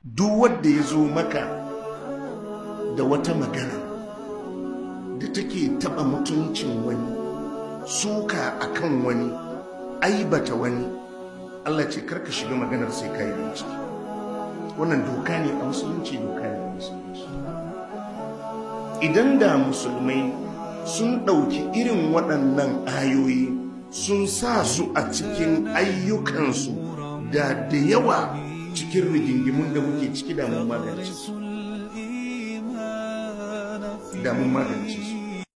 duk wanda ya zo maka da wata magana da take taba mutuncin wani suka akan wani aibata wani Allah ce karka shiga maganar sai ka yi bincike wannan doka ne a musulunci doka ne a musulunci idan da musulmai sun ɗauki irin waɗannan ayoyi sun sa su a cikin ayyukansu da da yawa cikin rigingimun da muke ciki da mun magance su da mun magance su